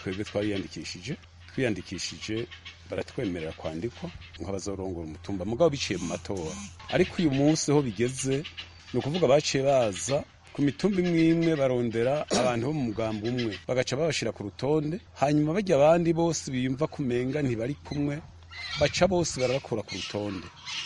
twebwe twariyandikishije twiyandikishije baratwemerera kwandikwa nk'abazorongora umutumba mugabo biciye mu matora ariko uyu munsi ho bigeze ni ukuvuga baciye baza ku mitumba imwe imwe barondera abantu bo mu mugambi umwe bagaca babashira ku rutonde hanyuma bajya abandi bose biyumva kumenga ntibari kumwe baca bose barabakura ku rutonde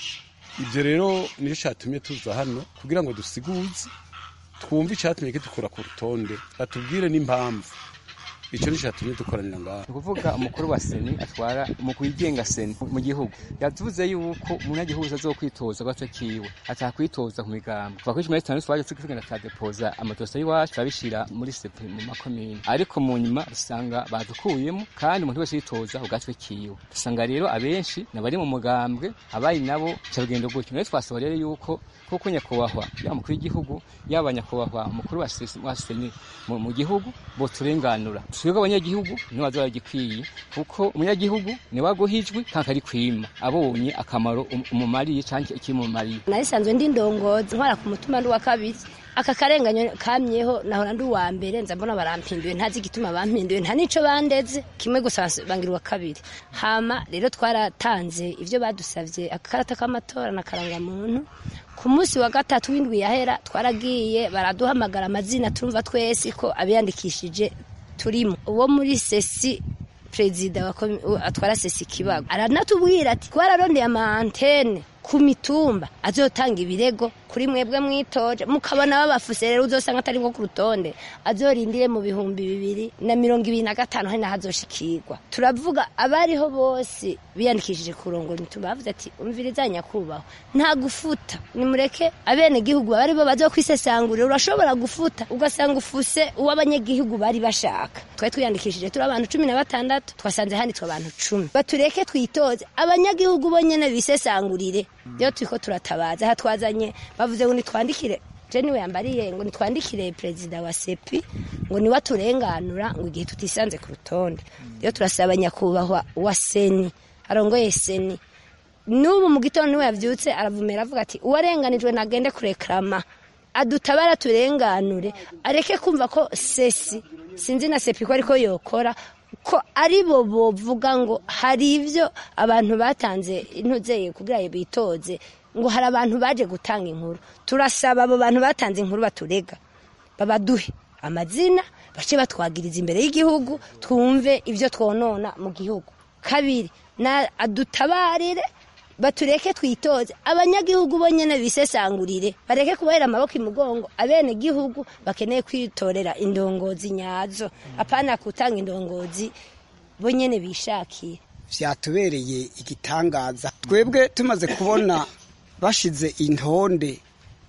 ibyo rero nicyo cyatumye tuza hano kugira ngo dusiguze twumve icyatumye kidukura ku rutonde batubwire n'impamvu icyo ni cyatumye dukoranira ngaha ni ukuvuga umukuru wa seni atwara umukuru wigenga seni mu gihugu yavuze yuko umunyagihugu azokwitoza agace kiwe atakwitoza ku migambo kuva kuri cumi na gatanu twaje tugenda turadepoza amadosiye y'iwacu turabishira muri sepe mu makomine ariko mu nyuma usanga badukuyemo kandi umuntu wese yitoza ku gatwe kiwe usanga rero abenshi nabari mu mugambwe abari nabo ca rugendo gutyo rero twasaba rero yuko kuko nyakubahwa yaba umukuru w'igihugu yaba nyakubahwa umukuru wa sesi- wa seni mu- mu gihugu boturenganura twebwe abanyagihugu nibo baza baragikwiye kuko umunyagihugu niwe aguhijwe kandi ari kwima abonye akamaro um- umumariye canke ikimumariye narisanzwe ndi ndongozi ntwara ku mutima ndi uwa kabiri aka karenganyo kamyeho nahora ndi uwa mbere nza mbona barampinduye ntazi igituma bampinduye nta nico bandeze kimwe gusa bas- bangira uwa kabiri hama rero twaratanze ivyo badusavye akakarata k'amatora na karangamuntu ku munsi wa gatatu w'indwi yahera twaragiye baraduhamagara amazina turumva twese ko abiyandikishije turimo uwo muri sesi perezida wa komi- u- atwara sesi kibago aranatubwira ati twararondeye ama antene ku mitumba azotanga ibirego kuri mwebwe mwitoje mukabona babafuse rero uzosanga atari nko ku rutonde azorindire mu bihumbi bibiri na mirongo ibiri na gatanu hari naho azoshikirwa turavuga abariho bose biyandikishije kurongora imitumba bavuze ati umviriza nyakubahwa nta gufuta nimureke abene gihugu bari bo bazokwisesangurira urashobora gufuta ugasanga ufuse uw'abanyagihugu bari bashaka twari twiyandikishije turi abantu cumi na batandatu twasanze handitswe abantu cumi batureke twitoze abanyagihugu bo nyene bisesangurire rero turiko turatabaza aha twazanye bavuze ngo nitwandikire je niwe yambariye ngo nitwandikire perezida wa sepi ngo niwe aturenganura ngo igihe tutisanze ku rutonde rero turasaba nyakubahwa wa seni arongoye seni n'ubu mu gitondo niwe yavyutse aravumera avuga ati uwarenganijwe nagende kurekrama adutabara turenganure areke kumva ko sesi sinzi na sepi ko ariko yokora ko ari bo bovuga ngo hari ibyo abantu batanze intuzeye kugira ngo bitoze ngo hari abantu baje gutanga inkuru turasaba abo bantu batanze inkuru baturega babaduhe amazina bace batwagiriza imbere y'igihugu twumve ibyo twonona mu gihugu kabiri na adutabarire batureke twitoze abanyagihugu bo nyene bisesangurire bareke kubahera amaboko imugongo abene gihugu bakeneye kwitorera indongozi nyazo apana kutanga indongozi bo nyene bishakiye vyatubereye igitangaza twebwe tumaze kubona bashize intonde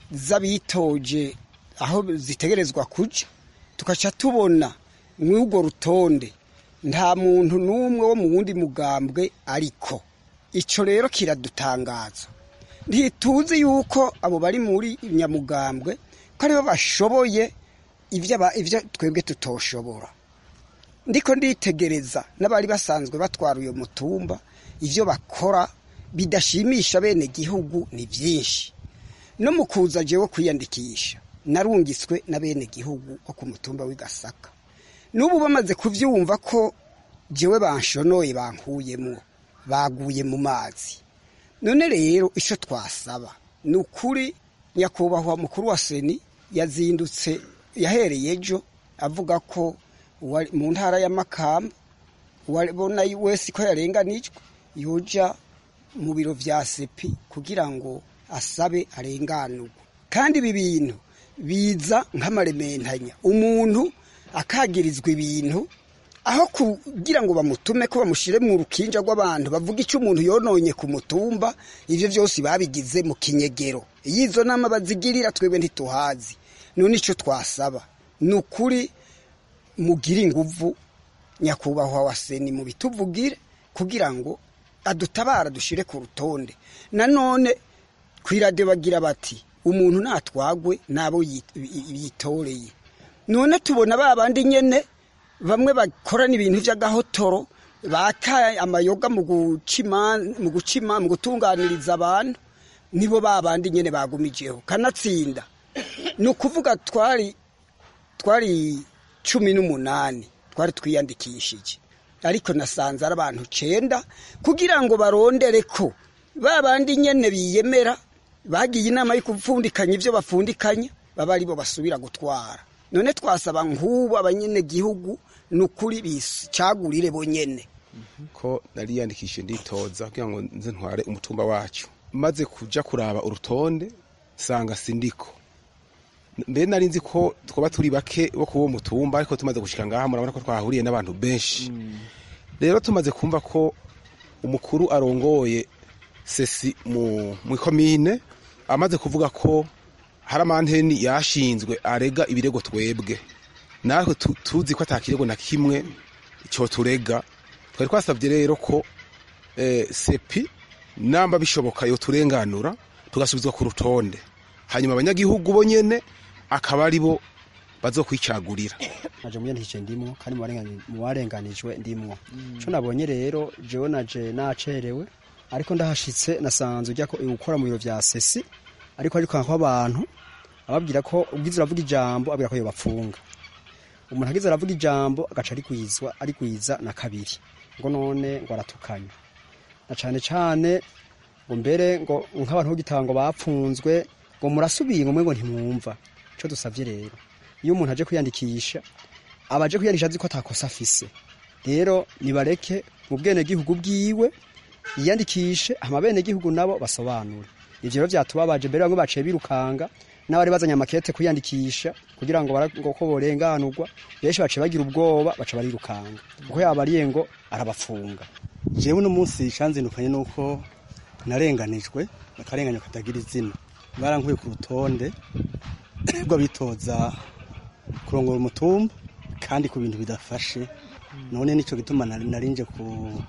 z'abitoje aho zitegerezwa kuja tukaca tubona mw'urwo rutonde nta muntu n'umwe wo mu wundi mugambwe ariko ico rero kiradutangaza ntituzi yuko abo bari muri nyamugambwe ko aribo bashoboye ivyo aba- ivyo twebwe tutoshobora ndiko nditegereza n'abari basanzwe batwara uyo mutumba ivyo bakora bidashimisha bene gihugu ni vyinshi no mu kuza jewe kwiyandikisha narungitswe na bene gihugu wo ku mutumba w'igasaka n'ubu bamaze kuvyumva ko jewe banshonoye bankuyemwo baguye mu mazi none rero ico twasaba ni ukuri nyakubahwa mukuru wa seni yazindutse yahereye ejo avuga ko uwari- mu ntara ya makamba uwabona wese ko yarenganijwe yoja mu biro vya sepi kugira ngo asabe arenganurwe kandi ibi bintu biza nk'amarementanya umuntu akagirizwa ibintu aho kugira ngo bamutume ko bamushire mu rukinja rw'abantu bavuga icyo umuntu yononye ku mutumba ivyo vyose babigize mu kinyegero iyo izo nama bazigirira twebwe ntituhazi none ico twasaba ni ukuri mugire inguvu nyakubahwa wa seni mu bituvugire kugira ngo adutabara dushire ku rutonde nanone kwirade bagira bati umuntu natwagwe nabo yit- yitoreye none tubona ba bandi nyene bamwe bakorana ibintu vy'agahotoro baka amayoga mu gucima mu gucima mu gutunganiriza abantu nibo ba bandi nyene bagumijeho kanatsinda ni ukuvuga twari twari cumi n'umunani twari twiyandikishije ariko nasanze ari abantu cenda kugira ngo barondere ko ba bandi nyene biyemera bagiye inama yo gupfundikanya ivyo bapfundikanya baba aribo basubira gutwara none twasaba nk'ubu abanyenegihugu ni ukuri bicagurire bonyene ko nariyandikishije nditoza kugira ngo nze ntware umutumba wacu maze kuja kuraba urutonde sanga sindiko mbere nari nzi ko twaba turi bake bo kuwo mutumba ariko tumaze gushika ngaha murabona ko twahuriye n'abantu benshi rero tumaze kumva ko umukuru arongoye sesi mu ikomine amaze kuvuga ko hari amanteni yashinzwe arega ibirego twebwe natwe tuzi ko atakirego na kimwe cyo turega twari twasabye rero ko sepi namba bishoboka yo turenganura tugasubizwa ku rutonde hanyuma abanyagihugu bo nyene akaba ari bo bazokwicagurira naje muyandikije ndimwo kandi mu barenganijwe ndimwo co nabonye rero jewe naje nacerewe ariko ndahashitse nasanze ujya gukora mu biro vya sesi ariko ariko nko abantu ababwira ko ubwiza uravuga ijambo abwira ko yo bapfunga umuntu agize aravuga ijambo agaca arikwizwa arikwiza na kabiri ngo none ngo aratukanya na cane cane ngo mbere ngo nk'abantu b'igitanga bapfunzwe ngo murasubiye ngo mwe ngo ntimwumva ico dusavye rero iyo umuntu aje kwiyandikisha aba aje kwiyandikisha azi ko atakosa afise rero nibareke mu bwenegihugu bwiwe yiyandikishe hama benegihugu nabo basobanure ivyo rero vyatubabaje mbere bamwe baciye birukanga n'abari bazanye amakete kwiyandikisha kugira ngo ngo ko borenganurwa benshi baciye bagira ubwoba baca barirukanga kuko yabariye ngo arabafunga jewe uno munsi canzindukanye nuko narenganijwe akarenganyo katagira izina barankuye ku rutonde rw'abitoza kurongora umutumba kandi ku bintu bidafashe none nico gituma narinje ku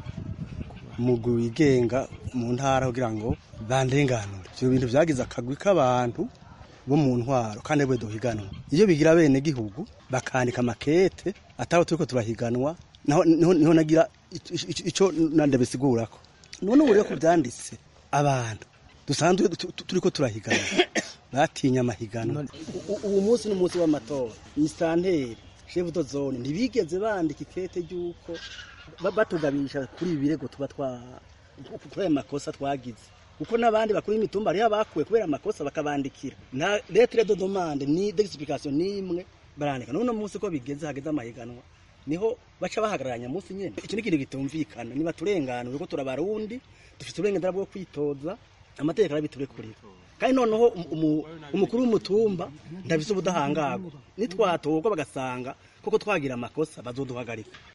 mugwi wigenga mu ntara kugira ngo bandenganure ivyo bintu vyagize akagwi k'abantu bo mu ntwaro kandi bwe duhiganwa iyo bigira bene gihugu bakandika makete ataho turiko turahiganwa naho niho nagira ico nandabisigurako none ubu rero ko vyanditse abantu dusanzwe turiko turahiganwa batinya amahiganwa ubu munsi n'umunsi w'amatora isanteri shefu do zone ntibigeze bandika ikete ry'uko batugabisha kuri ibi birego tuba twa kuri ayo makosa twagize kuko n'abandi bakuru y'imitumba hariho abakuwe kubera amakosa bakabandikira nta lettre de demande ni d'explication n'imwe barandika none munsi ko bigeze hageze amahiganwa niho baca bahagararanya munsi nyene icyo ni ikintu gitumvikana niba turenganura ko turabarundi dufite uburenganzira bwo kwitoza amategeko arabiturekurira kandi noneho umukuru w'umutumba ndabise ubudahangarwa nitwatorwa bagasanga koko twagira amakosa bazoduhagarika